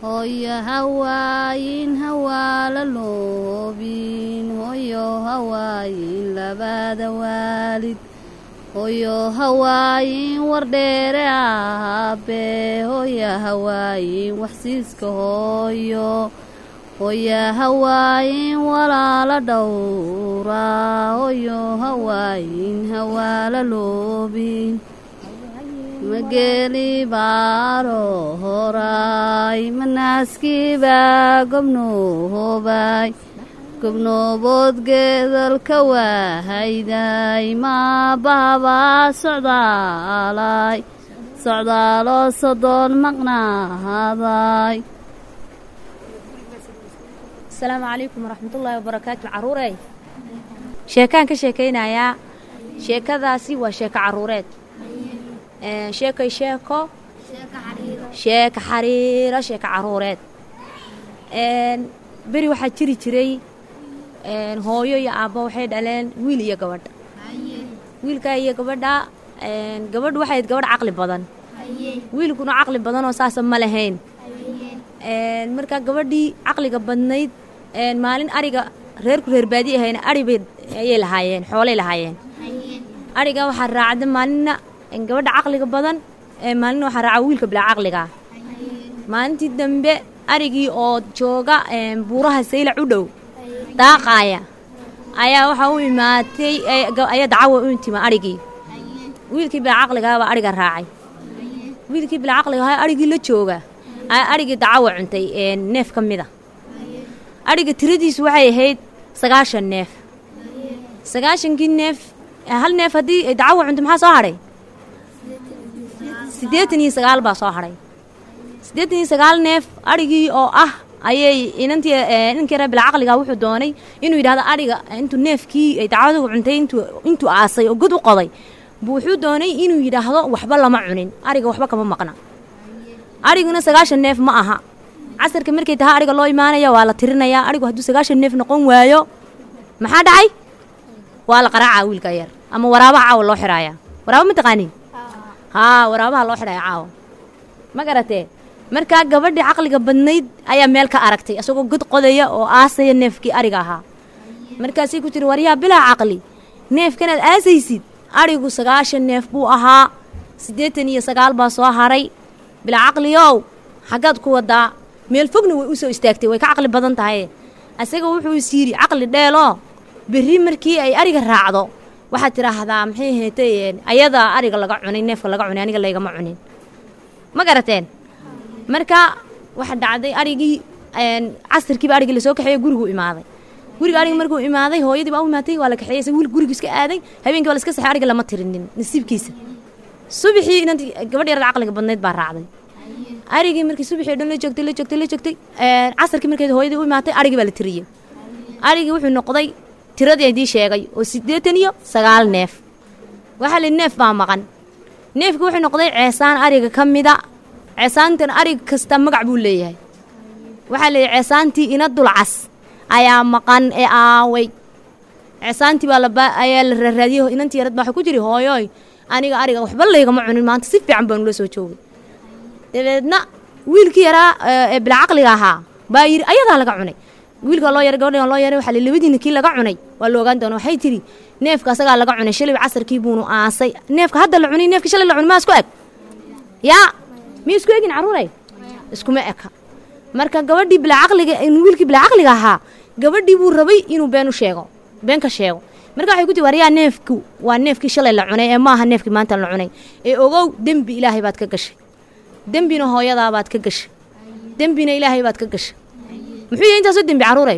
hooyo hawaayin hawaala loobin hooyo hawaayin labada waalid hooyo hawaayin wardheere aabe hooyo hawaayin waxsiiska hooyo hooyo hawaayin walaala dhowra hooyo hawaayin hawaala loobin mageeli baaro horaay manaaskiibaa gobnoohoobay gobnoobood geedalka waahayday maabahabaa socdaalay socdaaloo sodoon maqnaahaday asalaamu calaykum waraxmatullaahi wabarakaatu caruurey sheekaan ka sheekaynayaa sheekadaasi waa sheeko caruureed sheekay sheeko sheeka xariiro sheeko caruureed beri waxaa jiri jiray hooyo iyo aabbo waxay dhaleen wiil iyo gabadha wiilkaa iyo gabadha gabadhu waxay ayd gabadh caqli badan wiilkuna caqli badanoo saasa ma lahayn markaa gabadhii caqliga badnayd maalin ariga reerku reer baadi ahayna aribay ayay lahaayeen xoolay lahaayeen ariga waxaa raacda maalinna gabadha caqliga badan maalina waxaa raaca wiilka bilaa caqligaa maalintii dambe arigii oo jooga buuraha saylac u dhow daaqaaya ayaa waxaa u imaatay ayaa dacawa u intima arigii wiilkii bilaa caqligaabaa ariga raacay wiilkii bilaa caqligahaa arigii la jooga ayaa arigii dacawa cuntay neef ka mida ariga tiradiisu waxay ahayd sagaashan neef sagaashankii neef hal neef haddii dacawa cunto maxaa soo hadhay siddeetan iyo sagaal baa soo hadhay siddeetan iyo sagaal neef adhigii oo ah ayay inantii ninkii reer bilaa caqliga wuxuu doonay inuu yidhahdo adhiga intuu neefkii ay dacwadugu cuntay intuu intuu aasay oo god u qoday buu wuxuu doonay inuu yidhaahdo waxba lama cunin adhiga waxba kama maqna adhiguna sagaashan neef ma aha casarka markay tahay adhiga loo imaanaya waa la tirinayaa adhigu hadduu sagaashan neef noqon waayo maxaa dhacay waa la qaraacaa wiilka yar ama waraabaha caawa loo xidhaayaa waraaba ma taqaanin haa waraabaha loo xidhaya caawa ma garatee markaa gabadhii caqliga badnayd ayaa meel ka aragtay isagoo god qodaya oo aasaya neefkii ariga ahaa markaasay ku tiri waryaa bilaa caqli neefkanaad aasaysid adhigu sagaashan neef buu ahaa siddeetan iyo sagaal baa soo haray bilaa caqliyow xaggaad ku wadaa meel fogna way u soo istaagtay way ka caqli badan tahay isaga wuxuu is yidhi caqli dheeloo berri markii ay ariga raacdo waxaad tidhaahdaa maxay heetay ayadaa ariga laga cunay neefka laga cunay aniga laygama cunin ma garateen marka waxa dhacday arigii casirkiiba arigii lasoo kaxeeye gurigu imaaday guriga arigi markuu imaaday hooyadii baa u imaatay waa la kaxeeyey isaga wiil gurigu iska aaday habeenkii baa la iska saxay ariga lama tirinin nasiibkiisa subaxii inantii gabadh yarada caqliga badnayd baa raacday arigii markii subaxii dhan la joogtay la joogtay la joogtay casarkii markeed hooyadii u imaatay arigii baa la tiriyey arigii wuxuu noqday tiradii idii sheegay oo siddeetan iyo sagaal neef waxaa la neef baa maqan neefkii wuxuu noqday ceesaan ariga ka mida ceesaantan arig kasta magac buu leeyahay waxaa la yidhi ceesaantii ina dulcas ayaa maqan ee aaway ceesaantii baa laba ayaa la raaraadiyey inantii yarad baa waxay ku jiri hooyoy aniga ariga waxba laygama cunin maanta si fiican baanu la soo joogay dabeedna wiilkii yaraa ee bilaa caqliga ahaa baa yidhi ayadaa laga cunay wiilka loo yaray gabadhan loo yaray waxaa la labadiina kii laga cunay waa la ogaan doona waxay tidhi neefka asagaa laga cunay shalay casarkii buunu aasay neefka hadda la cunay neefka shalay la cunay maa isku eg yaa miya isku egin carruuray iskuma eka marka gabadhii bilaa caqliga wiilkii bilaa caqliga ahaa gabadhii buu rabay inuu been u sheego been ka sheego marka waxay ku tii waryaa neefku waa neefkii shalay la cunay ee maaha neefkii maanta la cunay ee ogow dembi ilaahay baad ka gashay dembina hooyadaa baad ka gashay dembina ilaahay baad ka gashay muxuu yahay intaasoo dembi carruuray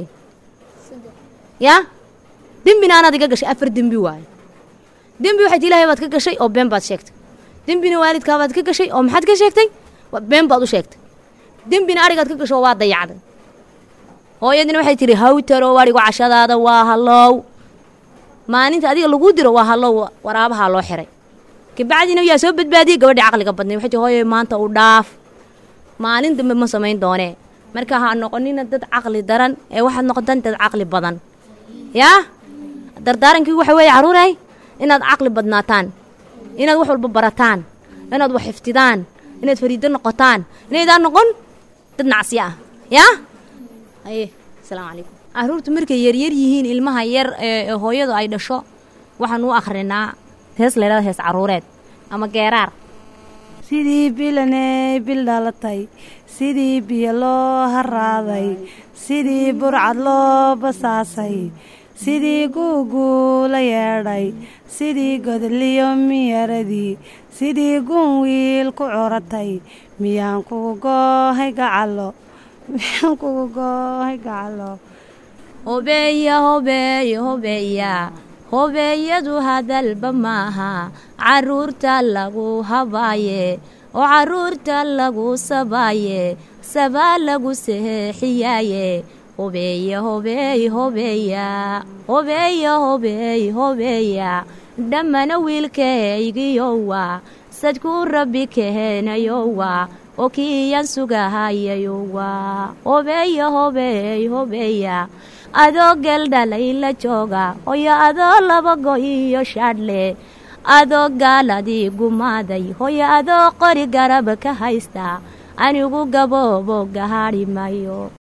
yaa dembina anaad iga gashay afar dembi waayo dembi waxay ti ilaahay baad ka gashay oo been baad sheegtay dembina waalidkaabaad ka gashay oo maxaad ka sheegtay been baad u sheegtay dembina arigaad ka gasho oo waa dayacday hooyadina waxay tidhi hawtaro arigu cashadaada waa hallow maalinta adiga laguu diro waa hallow waraabahaa loo xiray kabacdina yaa soo badbaadiyey gabadhii caqliga badnay waxay tii hooyo maanta u dhaaf maalin dambe ma samayn doonee marka ha noqonina dad caqli daran ee waxaad noqotaan dad caqli badan yaa dardaarankii waxa weeye carruuray inaad caqli badnaataan inaad wax walba barataan inaad wax xiftidaan inaad fariido noqotaan inaydaan noqon dad nacsiya ah yaa haye asalaamu calaykum carruurtu markay yaryar yihiin ilmaha yar ee hooyadu ay dhasho waxaan u akhrinaa hees laydhada hees carruureed ama geeraar sidii bilaney bil dhalatay sidii biyo loo haraaday sidii burcad loo basaasay sidii guuguu la yeedhay sidii godliyo miyaradii sidii gun wiil ku curatay miyaan kugu goohay gacalo miyaan kugu goohay gacalo hobeeya hobeeya hobeeya hobeeyadu hadalba maaha carruurta lagu habaaye oo carruurta lagu sabaaye sabaa lagu seexiyaaye hobeeya hobeey hobeeya hobeeya hobeey hobeeya dhammana wiilkahaygiyowa sadkuu rabbi kaheenayowa oo kiiyan sugahayayowa hobeeya hobeey hobeeya adoo geldhalay la jooga hoyo adoo laba go iyo shaadhle adoo gaaladii gumaaday hoyo adoo qori garab ka haysta anigu gaboobo gahaadhi mayo